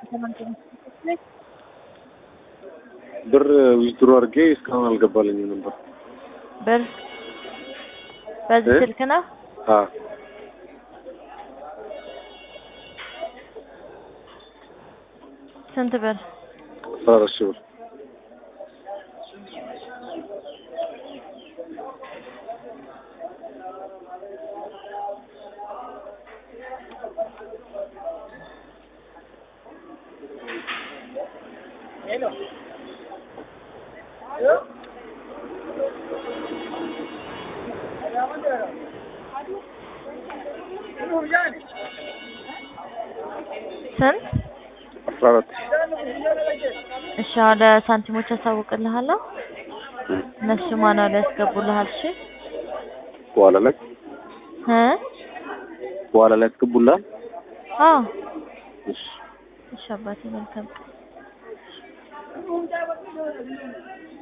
ብር ዊዝድሮ አድርጌ እስካሁን አልገባልኝም ነበር። ብር በዚህ እ? ስልክ ነው? አዎ ስንት ብር? አስራ አራት ሺህ ብር ስንት? አስራ አራት እሺ ወደ ሳንቲሞች አሳውቅልሃለሁ። እነሱ ማኑዋል ያስገቡልሃል። እሺ በኋላ ላይ እ በኋላ ላይ ያስገቡልሃል። አዎ እሺ እሺ አባቴ መልካም